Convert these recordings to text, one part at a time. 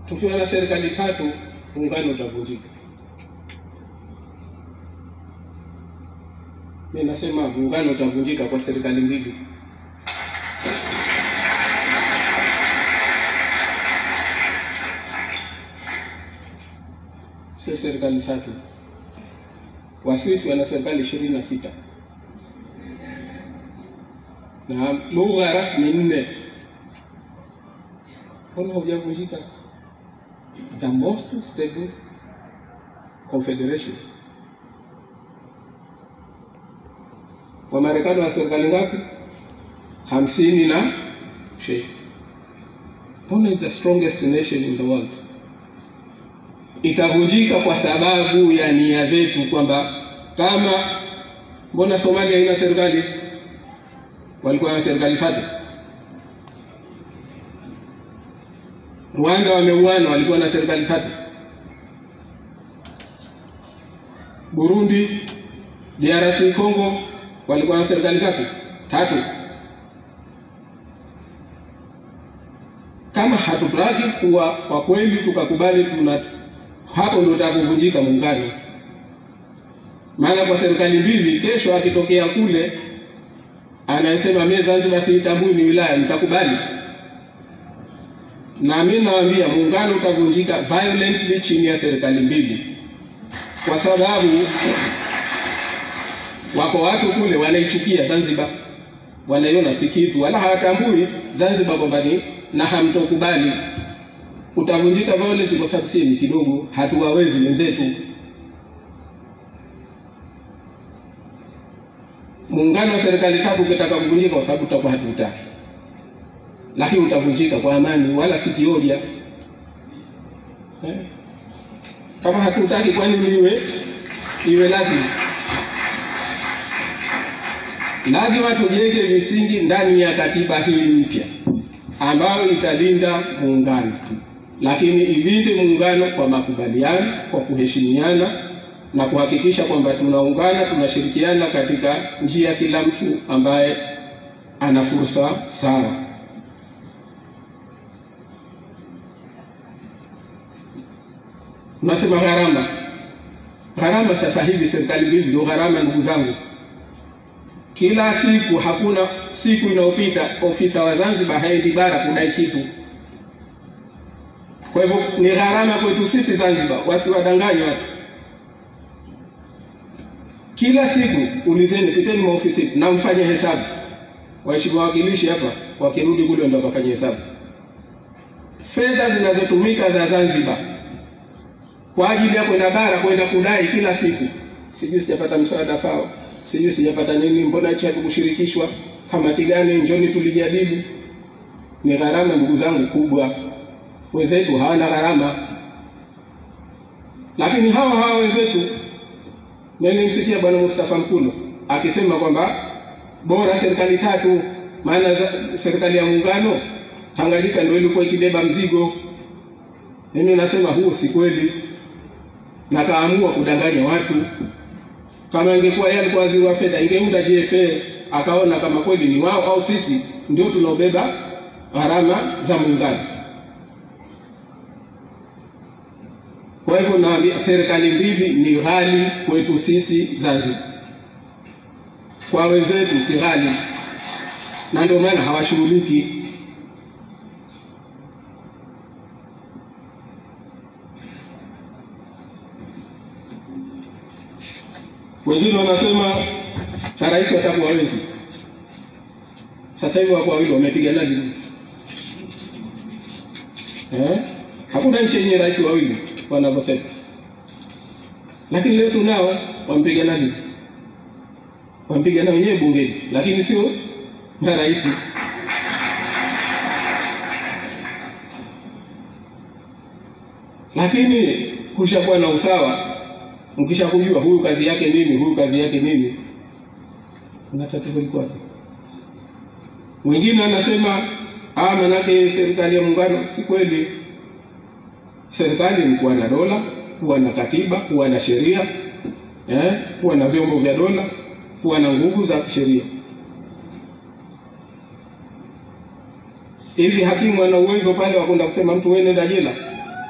tukiwa na serikali tatu, muungano utavunjika. Mi nasema muungano utavunjika kwa serikali mbili. Sio serikali tatu. Waswisi wana serikali ishirini na sita na lugha rasmi nne. Mbona haujavunjika? The most stable confederation. Wamarekani wana serikali ngapi? hamsini na shi. Mbona is the strongest nation in the world? Itavunjika kwa sababu ya nia zetu, kwamba kama mbona Somalia haina serikali walikuwa na serikali tatu. Rwanda wameuana, walikuwa na serikali tatu. Burundi, DRC Congo walikuwa na serikali tatu tatu. Kama hatutaki kuwa kwa kweli tukakubali, tuna hapo ndio utakuvunjika muungano. Maana kwa serikali mbili, kesho akitokea kule anayesema mimi Zanzibar siitambui ni wilaya, nitakubali? Na mimi nawaambia muungano utavunjika violently chini ya serikali mbili, kwa sababu wako watu kule wanaichukia Zanzibar, wanaiona si kitu, wala hawatambui Zanzibar kwamba ni na hamtokubali. Utavunjika violently kwa sababu sisi ni kidogo, hatuwawezi wenzetu. muungano wa serikali tatu ukitaka kuvunjika, kwa sababu tutakuwa hatutaki, lakini utavunjika kwa amani, wala si kioja eh? Kama hatutaki, kwani iwe iwe lazima? Lazima tujenge misingi ndani ya katiba hii mpya ambayo italinda muungano, lakini ilinde muungano kwa makubaliano, kwa kuheshimiana na kuhakikisha kwamba tunaungana, tunashirikiana katika njia, kila mtu ambaye ana fursa sawa. Unasema gharama, gharama sasa hivi serikali mbili ndio gharama, ndugu zangu. Kila siku, hakuna siku inayopita ofisa wa Zanzibar haendi bara kudai kitu. Kwa hivyo ni gharama kwetu sisi Zanzibar, wasiwadanganye watu kila siku ulizeni, piteni maofisi na mfanye hesabu. Waheshimiwa wawakilishi hapa wakirudi kule ndo wakafanya hesabu fedha zinazotumika za Zanzibar kwa ajili ya kwenda bara kwenda kudai kila siku, sijui sijapata msaada fao, sijui sijapata nini, mbona hichi hatukushirikishwa, kamati gani, njoni tulijadili. Ni gharama ndugu zangu kubwa, wenzetu hawana gharama, lakini hawa hawa wenzetu na nilimsikia Bwana Mustafa Mkulo akisema kwamba bora serikali tatu, maana serikali ya muungano Tanganyika ndio ilikuwa ikibeba mzigo. Mimi nasema huu si kweli, na kaamua kudanganya watu. Kama ingekuwa yeye alikuwa waziri wa fedha, ingeunda JFA akaona kama kweli ni wao au sisi ndio tunaobeba gharama za muungano. Kwa hivyo naambia serikali mbili ni ghali kwetu sisi Zanzibar, kwa wenzetu si ghali, na ndio maana hawashughuliki. Wengine wanasema marais watakuwa wengi. Sasa hivi wako wawili wamepigana lini? Eh? Hakuna nchi yenye rais wawili wanavyosema, lakini leo tunao wampigana lini? Wampigana wenyewe bungeni, lakini sio marais. Lakini kushakuwa na usawa mkisha kujua huyu kazi yake nini, huyu kazi yake nini, kuna tatizo liko wapi? Mwingine anasema ah, manake serikali ya muungano. Si kweli. Serikali ni kuwa na dola, kuwa na katiba, kuwa na sheria eh, kuwa na vyombo vya dola, kuwa na nguvu za kisheria. Hivi hakimu ana uwezo pale wa kwenda kusema mtu wewe nenda jela?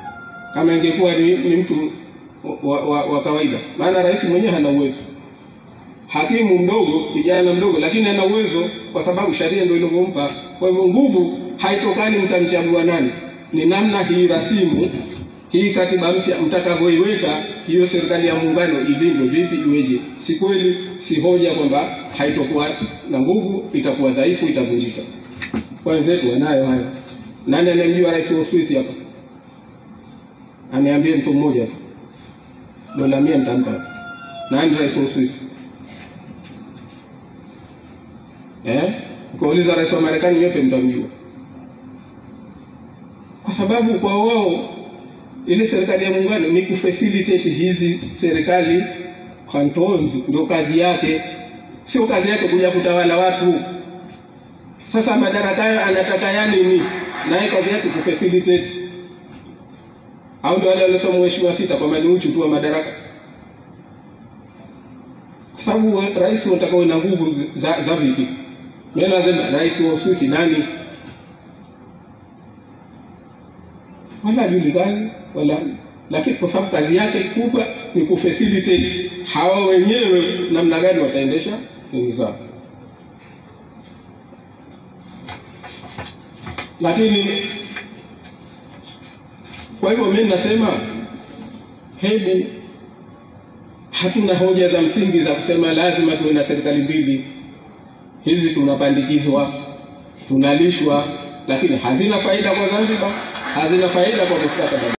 kama ingekuwa ni, ni mtu wa, wa, wa kawaida. Maana rais mwenyewe hana uwezo, hakimu mdogo, kijana mdogo, lakini ana uwezo kwa sababu sheria ndio ilivyompa. Kwa hivyo nguvu haitokani mtamchagua nani, ni namna hii rasimu hii katiba mpya mtakavyoiweka hiyo serikali ya muungano ilindwe vipi, iweje? Si kweli, si hoja kwamba haitokuwa na nguvu, itakuwa dhaifu, itavunjika. Kwa wenzetu wanayo hayo. Nani anayemjua rais wa Uswisi hapa? Aniambie mtu mmoja hapa, dola mia nitampa. Nani rais wa Uswisi? Eh, ukauliza rais wa Marekani, yote mtamjua, kwa sababu kwa wao ile serikali ya muungano ni kufacilitate hizi serikali cantons, ndio kazi yake, sio kazi yake kuja kutawala watu. Sasa madaraka hayo anataka ya nini? Naye kazi yake kufacilitate, au ndio wale waliosoma mheshimiwa sita kwamba ni uchu tu wa madaraka, kwa sababu rais unataka uwe na nguvu za, za vipi? Mimi nasema rais wa Uswisi nani? wala hajulikani wala lakini kwa sababu kazi yake kubwa ni kufacilitate hawa wenyewe namna gani wataendesha shughuli zao. Lakini kwa hivyo mimi nasema hebu, hatuna hoja za msingi za kusema lazima tuwe na serikali mbili. Hizi tunapandikizwa, tunalishwa, lakini hazina faida kwa Zanzibar, hazina faida kwa mustakabali.